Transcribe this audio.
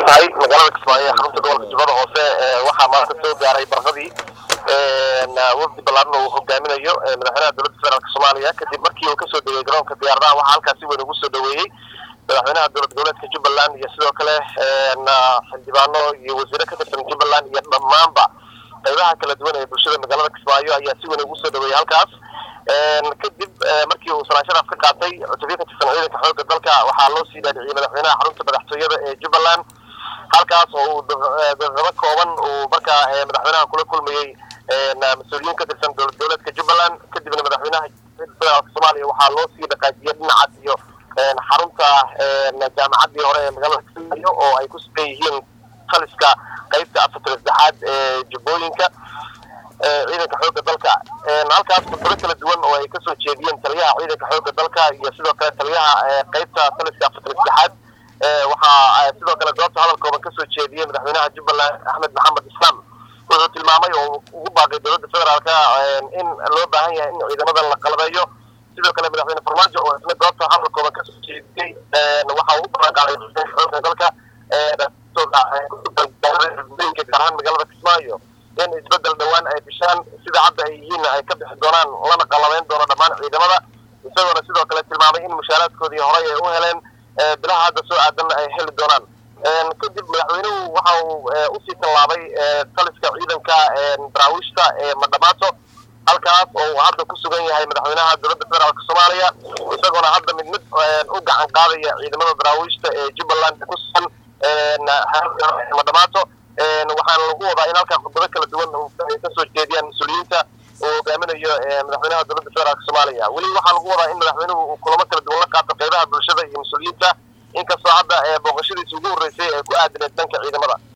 mahadsan tahay magaalada kismaayo ee xarunta gobolka jubbada hoose waxaa maanta soo gaaray barqadii wafdi ballaaran oo uu hogaaminayo madaxweynaha dowladda federaalk soomaaliya kadib markii uu kasoo degay garoonka diyaaradaha waxaa halkaas si weyn ugu soo dhaweeyey madaxweynaha dowlad goboleedka jubbaland iyo sidoo kale xildhibaano iyo wasiiro ka tirsan jubbaland iyo dhammaanba qaybaha kala duwan ee bulshada magaalada kismaayo ayaa si weyn ugu soo dhaweeyey halkaas kadib markii uu salaashadaas ka qaatay cutubyo ka tirsan ciidanka xoogga dalka waxaa loo sii dhaadhiciyey madaxweynaha xarunta madaxtooyada ee jubbaland halkaas oo uu daqiiqado kooban uu markaa madaxweynaha kula kulmayey mas-uuliyiin ka tirsan dowlad goboleedka jubbaland kadibna madaxweynaha federaalk soomaaliya waxaa loo sii dhaqaajiyey dhinacaas iyo xarunta jaamacaddii hore ee magaalada kismaayo oo ay ku sugan yihiin khaliska qaybta afartan saddexaad ee jubbooyinka ciidanka xoogga dalka halkaas khudbado kala duwan oo ay kasoo jeediyeen taliyaha ciidanka xoogga dalka iyo sidoo kale taliyaha qaybta khaliska afartan saddexaad waxaa sidoo kale goobta hadal kooban kasoo jeediyey madaxweynaha jubbaland axmed maxamed islaam wuxuu tilmaamay oo ugu baaqay dowladda federaalka in loo baahan yahay in ciidamadan la qalabeeyo sidoo kale madaxweyne farmaajo oo isna goobta hadal kooban kasoo jeediyey waxa uu u ballanqaaday xoogga dalka gaar ahaan magaalada kismaayo in isbedel dhowaan ay bishaan sida hadda ay yihiin ay ka bixi doonaan lana qalabeyn doono dhammaan ciidamada isagoona sidoo kale tilmaamay in mushaaraadkoodii horey ay u heleen bilaha hadda soo aadanna ay heli doonaan kadib madaxweynuhu waxa uu usii tallaabay taliska ciidanka daraawiishta ee madhamaato halkaas oo uu hadda ku sugan yahay madaxweynaha dowladda federaalk soomaaliya isagoona hadda mid mid u gacan qaadaya ciidamada daraawiishta ee jubbaland ku sugan madhamaato waxaana lagu wadaa in halkaa khudbado kala duwan ay kasoo jeediyaan mas-uuliyiinta uu hogaaminayo madaxweynaha dowladda federaalk soomaaliya weli waxaa lagu wadaa in madaxweynuhu uu kulamo kala duwan la qaato qaybaha bulshada iyo mas-uuliyiinta inkastoo hadda booqashadiisi ugu horreysay ee ku aadineed dhanka ciidamada